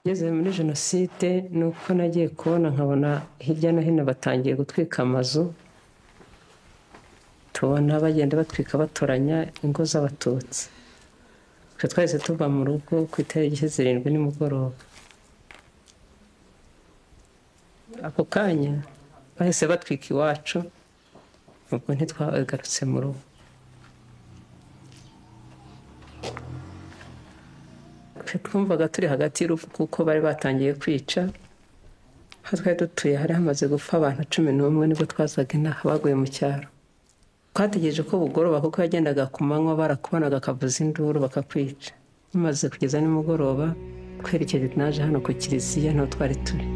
Ngeze muri jenoside ni uko nagiye kubona nkabona hirya no hino batangiye gutwika amazu tubona bagenda batwika batoranya ingo z'abatutsi twe twahise tuva mu rugo ku itariki zirindwi nimugoroba ako kanya bahise batwika iwacu ubwo ntitwagarutse mu rugo twe twumvaga turi hagati y'urupfu kuko bari batangiye kwica aho twari dutuye hari hamaze gupfa abantu cumi n'umwe nibwo twazaga inaha baguye mu cyaro twategereje ko bugoroba kuko yagendaga ku manywa barakubonaga akavuza induru bakakwica bimaze kugeza nimugoroba twerekeje naje hano ku kiliziya niho twari turi